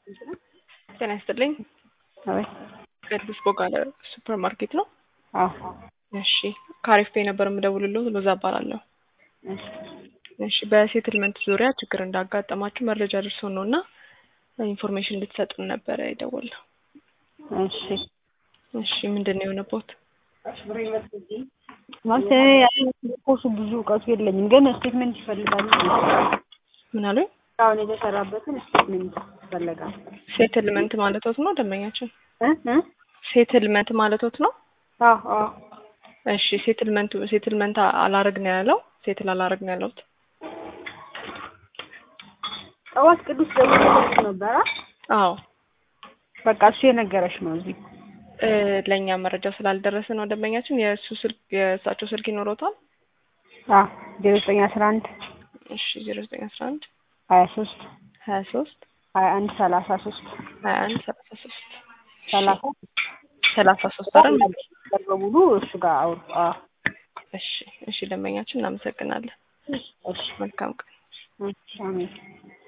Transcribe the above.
ጤና ይስጥልኝ። አቤት። ቅዱስ ቦጋለ ሱፐር ማርኬት ነው? አዎ። እሺ ከአሪፍ ፔ ነበር የምደውልልዎ ሎዛ እባላለሁ። እሺ እሺ በሴትልመንት ዙሪያ ችግር እንዳጋጠማችሁ መረጃ ደርሶን ነው እና ኢንፎርሜሽን እንድትሰጡን ነበረ የደወልነው። እሺ እሺ ምንድን ነው የሆነቦት? ማለት ኮሱ ብዙ እውቀቱ የለኝም፣ ግን ስቴትመንት ይፈልጋሉ። ምን አሉኝ? አሁን የተሰራበትን ስቴትመንት ይፈልጋል። ሴትልመንት ማለቶት ነው ደንበኛችን? እ እ ሴትልመንት ማለቶት ነው? አዎ አዎ እሺ ሴትልመንቱ ሴትልመንት አላረግ ነው ያለው ሴትል አላረግ ነው ያለሁት። ጠዋት ቅዱስ ደውሎ ነበረ። አዎ በቃ እሱ የነገረሽ ነው እዚህ እ ለእኛ መረጃው ስላልደረሰ ነው ደንበኛችን። የእሱ ስልክ የእሳቸው ስልክ ይኖረውታል? አዎ ዜሮ ዘጠኝ አስራ አንድ እሺ ዜሮ ዘጠኝ አስራ አንድ ሀያ ሶስት ሀያ ሶስት ሀያ አንድ ሰላሳ ሶስት ሀያ አንድ ሰላሳ ሶስት ሰላሳ ሰላሳ ሶስት አይደል? በሙሉ እሱ ጋር አውሩ። አዎ እሺ እሺ ደንበኛችን እናመሰግናለን። እሺ መልካም ቀን። እሺ አሜን።